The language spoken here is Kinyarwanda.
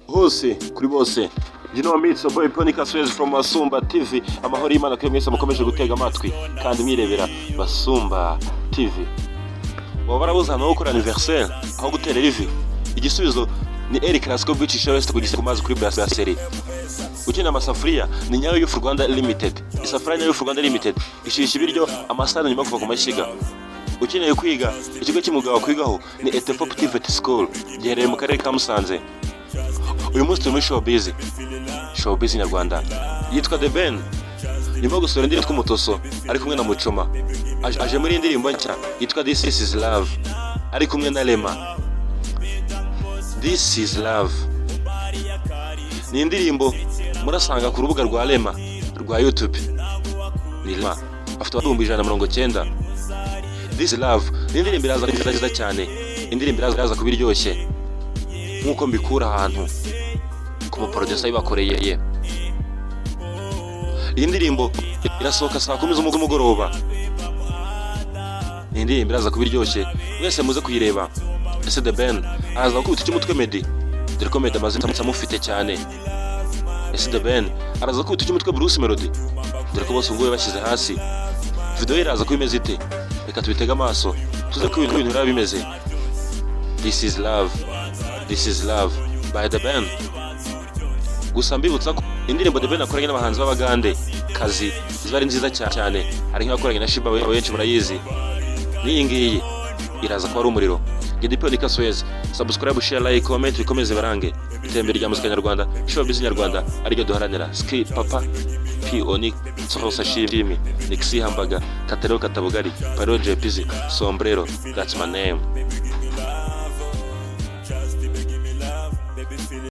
bose kuri bose gino mitso boy ponika swezi from basumba tv amahoro y'imana kuri mwese mukomeje gutega amatwi kandi mwirebera basumba tv waba warabuze ahantu ho gukora anniversaire aho gutera rivi igisubizo ni eri clasico bicisha wese ku mazi kuri brasserie ukeneye amasafuriya ni nyayo y'ufu rwanda limited isafuriya nyayo y'ufu rwanda limited ishisha ibiryo amasahani nyuma yo kuva ku mashyiga ukeneye kwiga ikigo cy'umugabo wakwigaho ni etepo ptiveti sikuru giherereye mu karere ka musanze uyu munsi turi muri showbiz showbiz nyarwanda yitwa the ben nyuma yo gusohora indirimbo tw'umutoso ari kumwe na mucoma Aje- aje muri iyi ndirimbo nshya yitwa this is love ari kumwe na rema this is love ni indirimbo murasanga ku rubuga rwa rema rwa youtube ni rema afite abihumbi ijana na mirongo cyenda this is love ni indirimbo iraza kuba nziza cyane indirimbo iraza iraza kuba iryoshye nk'uko mbikura ahantu ku muporodesa bibakoreye ye iyi ndirimbo irasohoka saa kumi z'umu- z'umugoroba ni indirimbo iraza kuba iryoshye mwese muze kuyireba ese the ben araza gukubita icy'umutwe meddy dore ko meddy amaze iminsi amufite cyane ese the ben araza gukubita icy'umutwe bruce melody dore ko bose ubwo bashyize hasi video ye iraza kuba imeze ite reka tubitege amaso tuze ko ibintu biba bimeze this is love this is love by the ben gusa mbibutsa ko indirimbo The Ben akoranye n'abahanzi b'abagande kazi ziba ari nziza cya- cyane hari nk'iyakoranye na Shiba we- benshi murayizi n'iyi ngiyi iraza kuba ari umuriro GDP ni Kaswezi subscribe share like comment bikomeze barange itembere rya muzika nyarwanda showbiz nyarwanda ariryo duharanira ski papa pioni sosa shimi nixi hambaga katereo katabugari paro jepizi sombrero that's my name